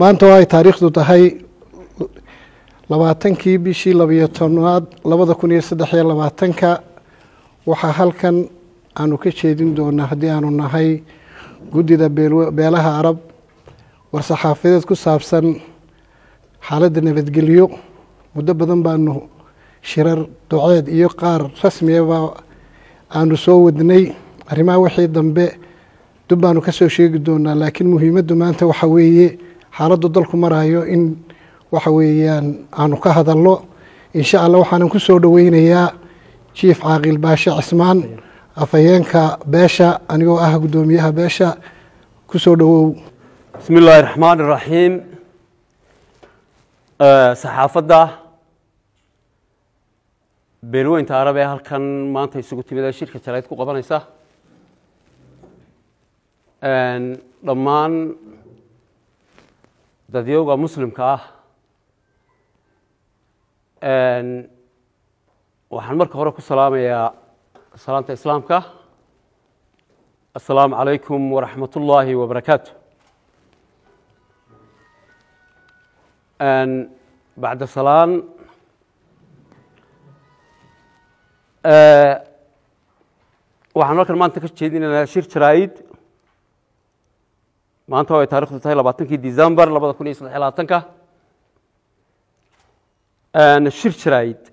maanta oo ay taariikhdu tahay labaatankii bishii labiyo tobnaad labada kun iyo saddex iyo labaatanka waxaa halkan aanu ka jeedin doonaa haddii aanu nahay guddida beelaha arab war-saxaafadeed ku saabsan xaaladda nabadgelyo muddo badan baanu shirar duceed iyo qaar rasmiyaba aanu soo wadnay arrimaha wixii dambe dub baanu ka soo sheegi doonaa laakiin muhiimaddu maanta waxa weeye xaaladdu dalku marayo in waxa weeyaan aanu ka hadalno insha allah waxaanan ku soo dhoweynayaa jief caaqil baashe cismaan afhayeenka beesha anigoo ah guddoomiyaha beesha ku soo dhowow bismi illaahi raxmaan iraxiim saxaafadda beelweynta arab ee halkan maanta isugu timid ee shirka jarayd ku qabanaysa dhammaan dadyowga muslimka ah waxaan marka hore ku salaamayaa salaanta islaamka assalaamu calaykum waraxmat ullaahi wabarakaatu bacda salaan waxaan halkan maanta ka jeedinaynaa shir jaraa'id maanta oo ay taarikhdu tahay labaatankii december labada kun iyo saddex iyo labaatanka shir jaraa'id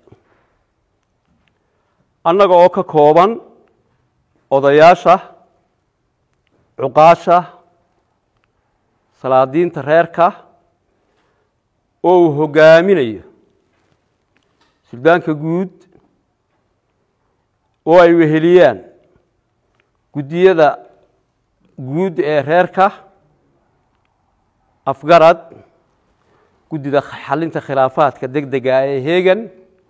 annaga oo ka kooban odayaasha cuqaasha salaadiinta reerka oo uu hoggaaminayo suldaanka guud oo ay weheliyaan guddiyada guud ee reerka afgarad guddida xalinta khilaafaadka deg dega ee heegan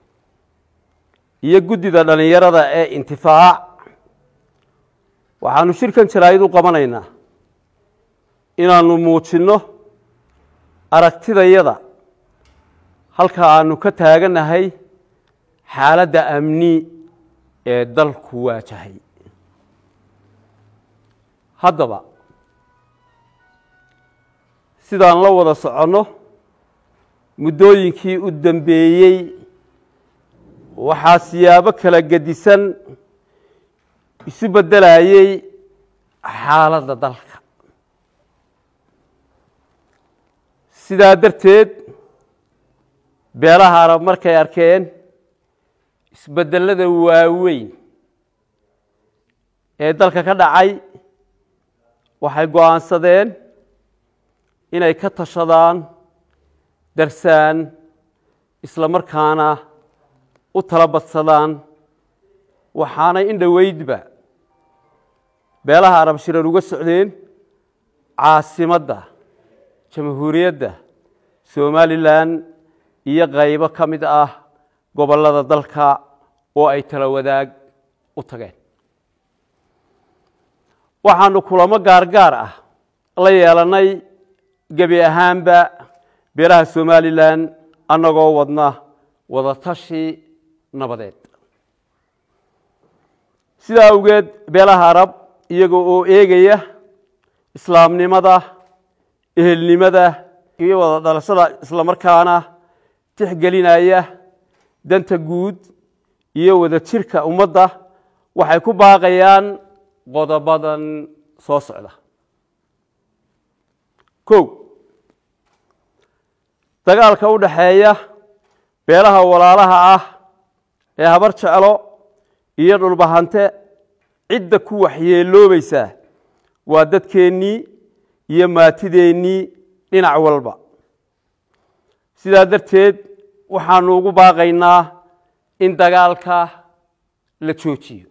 iyo guddida dhallinyarada ee intifaac waxaanu shirkan jaraa'id u qabanaynaa inaanu muujinno aragtidayada halka aanu ka taagannahay xaaladda amni ee dalku waajahay haddaba sidaan la wada soconno muddooyinkii u dambeeyey waxaa siyaabo kala gedisan isu beddelayey xaaladda dalka sidaa darteed beelaha arab markay arkeen isbeddelada waaweyn ee dalka ka dhacay waxay go-aansadeen inay ka tashadaan darsaan isla markaana u tala badsadaan waxaanay in dhoweydba beelaha arab shirar uga socdeen caasimadda jamhuuriyadda somalilan iyo qaybo ka mid ah gobollada dalka oo ay tala wadaag u tageen waxaanu kulamo gaargaar ah la yeelannay gebi ahaanba beelaha somalilan annagoo wadna wadatashi nabadeed sidaa awgeed beelaha arab iyaga oo eegaya islaamnimada ehelnimada iyo wada dhalashada isla markaana tixgelinaya danta guud iyo wada jirka ummadda waxay ku baaqayaan qodobadan soo socda kow dagaalka u dhaxeeya beelaha walaalaha ah ee habar jeclo iyo dhulbahante cidda ku waxyeeloobaysaa waa dadkeennii iyo maatideennii dhinac walba sidaa darteed waxaanu ugu baaqaynaa in dagaalka la joojiyo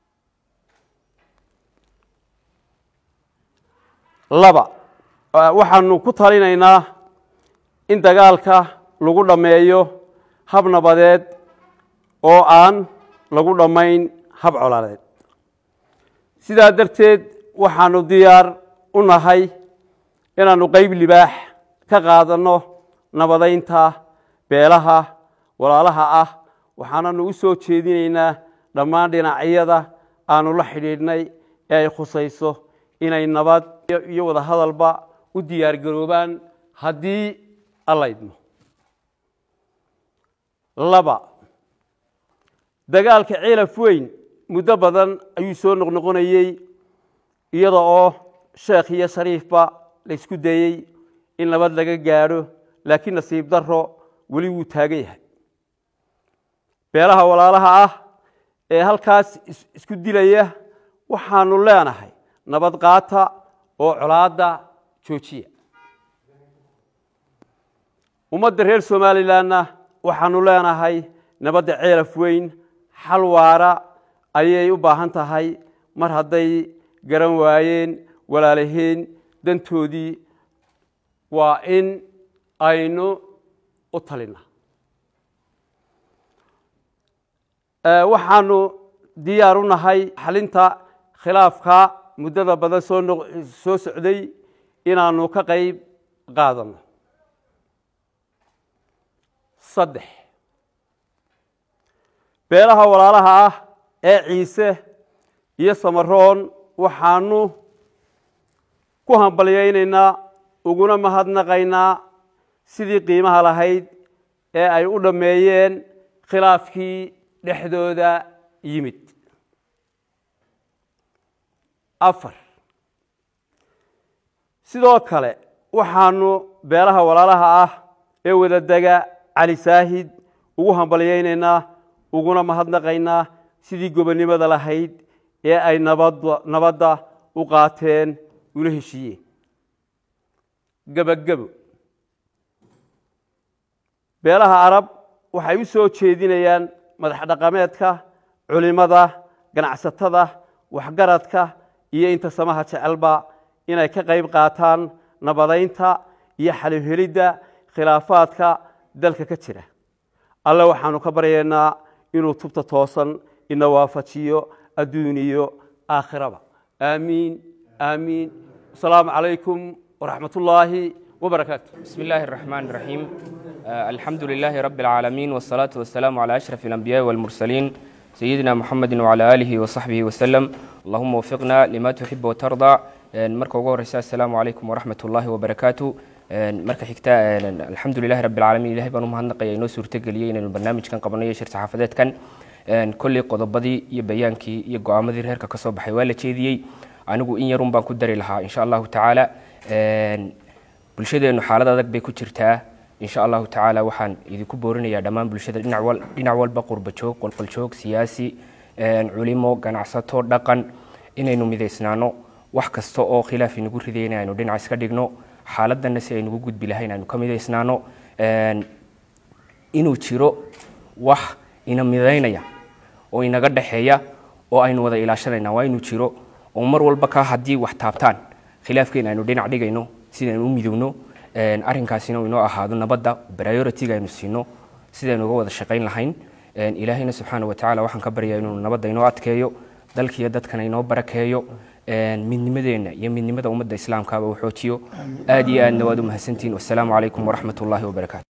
laba waxaanu ku talinaynaa in dagaalka lagu dhammeeyo hab nabadeed oo aan lagu dhammayn hab coladeed sidaa darteed waxaanu diyaar u nahay inaannu qeyb libaax ka qaadanno nabadaynta beelaha walaalaha ah waxaananu u soo jeedinaynaa dhammaan dhinacyada aanu la xidhiidhnay ee ay khusayso inay nabad iyo wada hadalba u diyaar garoobaan haddii alla idmo laba dagaalka ceelaf weyn muddo badan ayuu soo noqnoqonayey iyada oo sheekh iyo shariifba la isku dayey in nabad laga gaadho laakiin nasiib daro weli wuu taagan yahay beelaha walaalaha ah ee halkaas isku dilaya waxaanu leenahay nabad qaata oo colaadda joojiya ummadda reer somalilanna waxaanu leenahay nabadda ceelaf weyn xal waara ayay u baahan tahay mar hadday garan waayeen walaalaheen dantoodii waa in aynu u talinaa waxaanu diyaar u nahay xalinta khilaafka muddada badan soo soo socday inaanu ka qayb qaadano saddex beelaha walaalaha ah ee ciise iyo samaroon waxaanu ku hambalyaynaynaa uguna mahadnaqaynaa sidii qiimaha lahayd ee ay u dhammeeyeen khilaafkii dhexdooda yimid afar sidoo kale waxaanu beelaha walaalaha ah ee wadadega cali saahid ugu hambalyaynaynaa uguna mahadnaqaynaa sidii gobonnimada lahayd ee ay nabadda nabadda u qaateen una heshiiyeen gebagebo beelaha arab waxay u soo jeedinayaan madax dhaqameedka culimada ganacsatada waxgaradka iyo inta samaha jecelba inay ka qayb qaataan nabadaynta iyo xalowhelidda khilaafaadka dalka ka jira alle waxaanu ka baryaynaa inuu tubta toosan ina waafajiyo adduun iyo aakhiraba aamiin aamiin asalaamu calaykum waraxmat ullaahi وبركاته بسم الله الرحمن الرحيم آه الحمد لله رب العالمين والصلاة والسلام على أشرف الأنبياء والمرسلين سيدنا محمد وعلى آله وصحبه وسلم اللهم وفقنا لما تحب وترضى آه مركا وقور السلام عليكم ورحمة الله وبركاته آه مركا حكتا الحمد لله رب العالمين إلهي بانو مهنقا ينو سورتقلية إن البرنامج كان قبلنا شر صحافات كان كل قضبضي يبيانكي يقو عمدير هيركا كصوب حيوالة تشيديي anigu in yarun baan ku dari lahaa insha allahu tacaala bulshadeennu xaalad adag bay ku jirtaa insha allahu tacaala waxaan idinku boorinayaa dhammaan bulshada dhinac walba qurbajoog qolqoljoog siyaasi culimo ganacsato dhaqan inaynu midaysnaano wax kasta oo khilaaf inagu ridayna aynu dhinac iska dhigno xaaladana si aynugu gudbi lahayn aynu ka midaysnaano inuu jiro wax ina midaynaya oo inaga dhexeeya oo aynu wada ilaashanayna waa inuu jiro oo mar walba ka haddii wax taabtaan khilaafkeena aynu dhinac dhigayno sidaynu u midowno arrinkaasina inoo ahaado nabadda priority-ga aynu siino sidaynu uga wada shaqayn lahayn ilaahayna subxaana wa tacaala waxaan ka baryaa inuu nabadda inoo adkeeyo dalkiiyo dadkana inoo barakeeyo midnimadeenna iyo midnimada ummadda islaamkaaba uu xoojiyo aad iyo aadna waad u mahadsantihin wassalaamu calaykum waraxmat ullaahi wabarakaatu